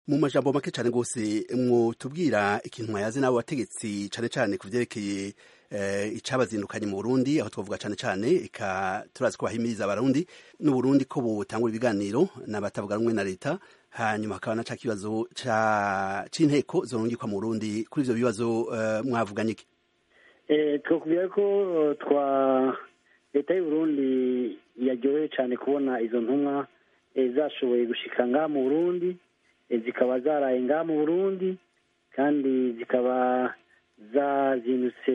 mu majambo make cyane rwose mwotubwira ikintu mwayaze n'abo bategetsi cyane cyane ku vyerekeye icabazindukanye mu Burundi aho twavuga cyane cyane eka turazi ko bahimiriza abarundi n'Uburundi ko butangura ibiganiro n'abatavuga rumwe na leta hanyuma hakaba na ca kibazo c'inteko zorungikwa mu Burundi kuri ivyo bibazo mwavuganye iki twakubwira ko twa leta y'uburundi yaryoheye cyane kubona izo ntumwa zashoboye gushika ngaha mu burundi zikaba zaraye ngaha mu burundi kandi zikaba zazindutse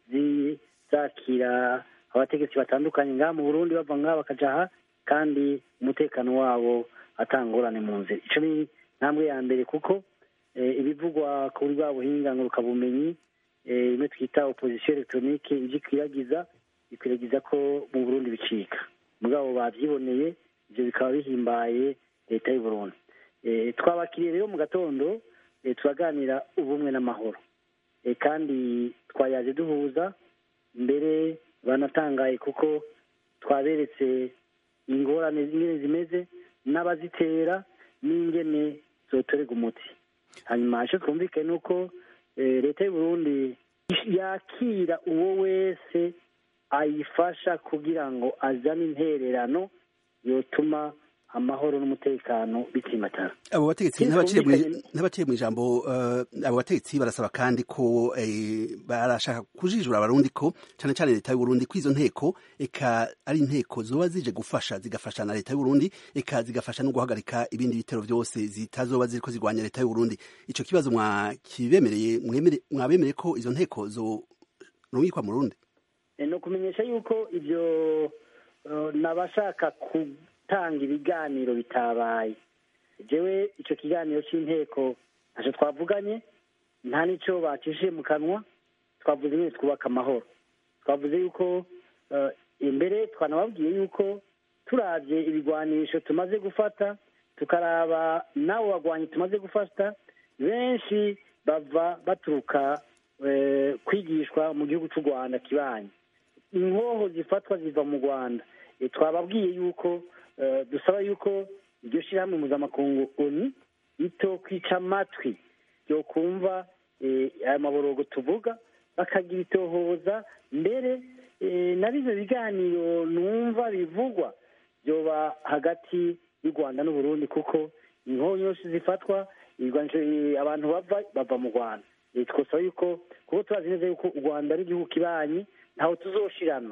zakira abategetsi batandukanye ngaha mu burundi bava ngaha bakaja aha kandi umutekano wabo atangorane mu nzira ico ni ntambwe ya mbere kuko ibivugwa kuri bwa buhinga ngurukabumenyi imwe twita opozisiyo elegitoronike ivyo ikwiragiza ikwiragiza ko mu burundi bicika mugabo bavyiboneye ivyo bikaba bihimbaye leta y'uburundi twabakiriye rero mu gatondo turaganira ubumwe n'amahoro kandi twayaje duhuza mbere banatangaye kuko twaberetse ingorane zimwe zimeze n'abazitera n'ingene zotorerwa umuti hanyuma icyo twumvikane ni uko leta y'uburundi yakira uwo wese ayifasha kugira ngo azane intererano yotuma amahoro n'umutekano bitsimatara abo bategetsi n'abaciye mu ijambo abo bategetsi barasaba kandi ko barashaka kujijura abarundi ko cyane cyane leta y'uburundi ko izo nteko eka ari inteko zoba zije gufasha zigafasha na leta y'uburundi eka zigafasha no guhagarika ibindi bitero byose zitazoba ziriko zirwanya leta y'uburundi ico kibazo mwakibemereye mwabemereye ko izo nteko zorungikwa mu rundi ni ukumenyesha yuko ibyo nabashaka gutanga ibiganiro bitabaye jewe icyo kiganiro cy'inteko ntacyo twavuganye nta n'icyo bacishije mu kanwa twavuze nyine twubaka amahoro twavuze yuko imbere twanababwiye yuko turabye ibigwanisho tumaze gufata tukaraba n'abo bagwanyi tumaze gufata benshi bava baturuka kwigishwa mu gihugu cy'u rwanda kibanyi inkoho zifatwa ziva mu rwanda twababwiye yuko dusaba yuko iryo shyirahamwe mpuzamakungu oni ito kwica amatwi yo kumva aya maborogo tuvuga bakagira itohoza mbere na bino biganiro numva bivugwa byoba hagati y'u rwanda n'uburundi kuko inkoho nyinshi zifatwa abantu bava bava mu rwanda twasaba yuko kuko turazi neza yuko u rwanda ari igihugu kibanyi ntawe tuzoshirana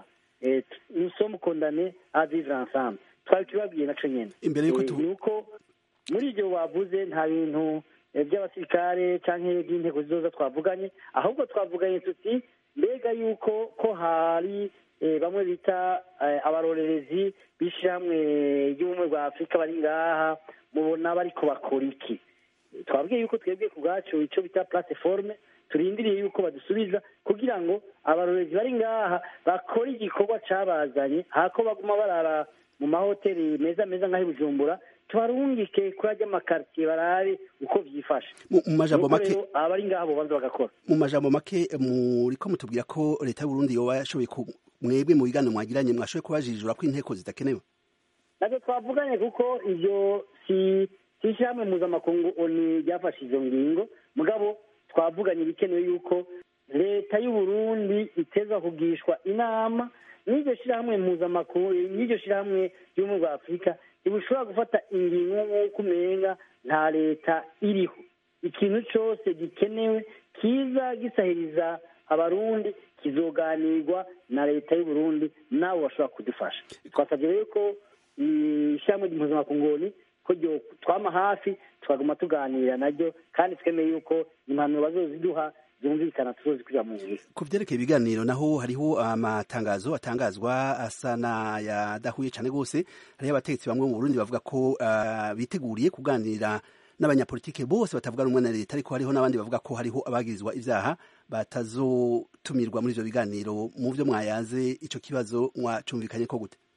nusomu kondane a vivre ensemble twari tubabwiye naco nyene imbere yuko ni uko muri ibyo bavuze nta bintu by'abasirikare canke by'inteko zizoza twavuganye ahubwo twavuganye tuti mbega yuko ko hari bamwe bita abarorerezi b'ishyirahamwe ry'ubumwe bwa afurika bari ngaha mubona bariko bakora iki twabwiye yuko twebwe ku bwacu icyo bita plateforme turindiriye yuko badusubiza kugira ngo abarorezi bari ngaha bakore igikorwa cabazanye hako baguma barara mu mahoteli meza meza nk'aho bujumbura tubarungike kuri ajya amakaritiye barabe uko byifashe mu majambo make abari ngaha bobanza bagakora mu majambo make muriko mutubwira ko leta y'uburundi yoba yashoboye mwebwe mu biganiro mwagiranye mwashoboye kubajijura ko inteko zidakenewe navyo twavuganye kuko ivyo si si ishyirahamwe mpuzamakungu oni ryafashe izo ngingo mugabo twavuganye ibikenewe yuko leta y'uburundi iteza kugishwa inama n'iryo shyirahamwe mpuzamakungu n'iryo shyirahamwe ry'ubumwe bwa afurika ntibushobora gufata ingingo nk'uko umenga nta leta iriho ikintu cyose gikenewe kiza gisahiriza abarundi kizoganirwa na leta y'uburundi nabo bashobora kudufasha twasabye rero ko ishyirahamwe mpuzamakungu ko twama hafi tukaguma tuganira naryo kandi twemeye yuko impanuro bazoziduha zumvikana tuzozikurira mu ngiro ku vyerekeye ibiganiro naho hariho amatangazo atangazwa asa n'ayadahuye cane rwose hariho abategetsi bamwe mu burundi bavuga ko uh, biteguriye kuganira n'abanyapolitike bose batavuga rumwe na leta ariko hariho n'abandi bavuga ko hariho abagirizwa ivyaha batazotumirwa muri ivyo biganiro mu vyo mwayaze ico kibazo mwacumvikanye ko gute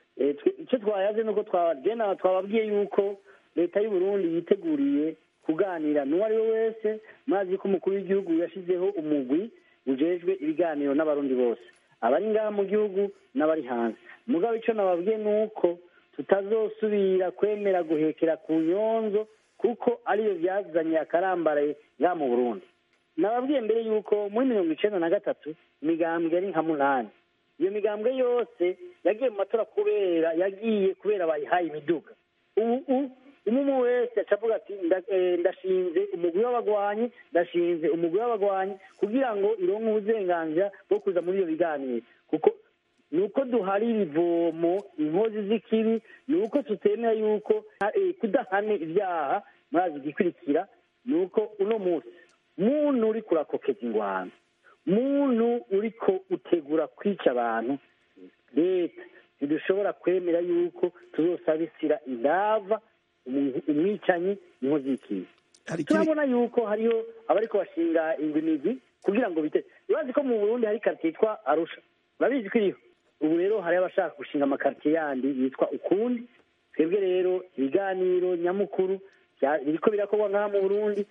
icyo twayaze nuko twagena twababwiye yuko leta y'uburundi yiteguriye kuganira n'uwo ari we wese mazi ko umukuru w'igihugu yashyizeho umugwi ujejwe ibiganiro n'abarundi bose abari ngaha mu gihugu n'abari hanze mugabo icyo nababwiye ni uko tutazosubira kwemera guhekera ku nyonzo kuko ariyo byazanye akarambaraye ngaha mu burundi nababwiye mbere yuko muri mirongo icenda na gatatu imigambwe yari nka munani iyo migambwe yose yagiye mu matora kubera yagiye kubera bayihaye imiduga ubu umwe wese aca avuga ati ndashinze umugwi w'abagwanyi ndashinze umugwi w'abagwanyi kugira ngo ironke uburenganzira bwo kuza muri iyo biganiro kuko ni uko duharira ivomo inkozi z'ikibi ni uko tutemera yuko kudahane ibyaha murazi igikurikira ni uko uno munsi muntu uri kurakokeza ingwano muntu uriko utegura kwica abantu leta ntidushobora kwemera yuko tuzosabisira indava umwicanyi inkozi y'ikibi turabona yuko hariho abariko bashinga ingwimizi kugira ngo biteze urazi ko mu burundi hari karitsiye yitwa arusha urabizi ko iriho ubu rero hari abashaka gushinga amakaritsiye yandi yitwa ukundi twebwe rero ibiganiro nyamukuru biriko birakorwa ngaha mu burundi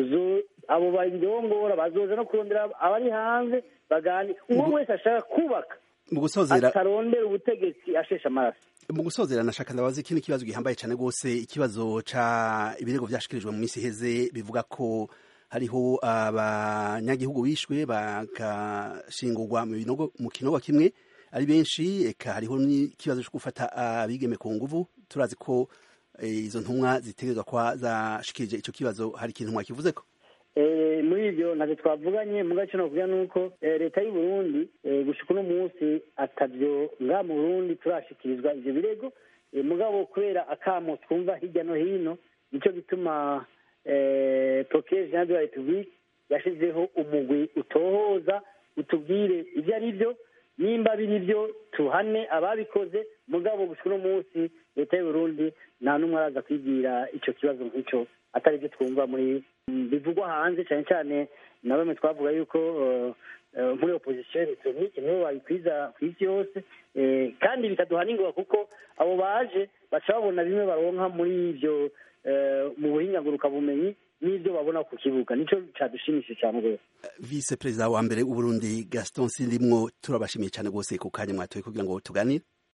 abo bayirongora bazoza no kurondera abari hanze bagani uwo wese ashaka kubaka mu gusozera atarondera ubutegetsi ashesha amaraso mu gusozera nashaka ndabaza ikindi kibazo gihambaye cyane rwose ikibazo ca ibirego vyashikirijwe mu minsi iheze bivuga ko hariho abanyagihugu bishwe bagashingurwa mu binogo mu kinogo kimwe ari benshi eka hariho n'ikibazo cyo gufata abigeme ku nguvu turazi ko izo ntumwa zitegerezwa kwa zashikirije ico kibazo hari ikintu mwakivuzeko muri ibyo ntabwo twavuganye mu gace nakuvuga ni uko leta y'u Burundi gushika uno munsi atavyo ngaha mu burundi turashikirizwa ivyo birego mugabo kubera akamo twumva hirya no hino nico gituma procureur general de la republique yashizeho umugwi utohoza utubwire ivyo ari vyo nimba biri byo tuhane ababikoze mugabo gushika uno munsi leta y'u Burundi nta n'umwe araza kwigira ico kibazo nk'ico atari byo twumva muri bivugwa hanze cyane cyane na bamwe twavuga yuko muri opposition electronique nibo babikwiza ku isi yose kandi bikaduha n'ingoga kuko abo baje baca babona bimwe baronka muri ibyo mu buhinga bumenyi n'ibyo babona ku kibuga nicyo cadushimishije cyane rwose vice perezida wa mbere w'uburundi gaston sindimwo turabashimiye cyane rwose ku kanya mwatoye kugira ngo tuganire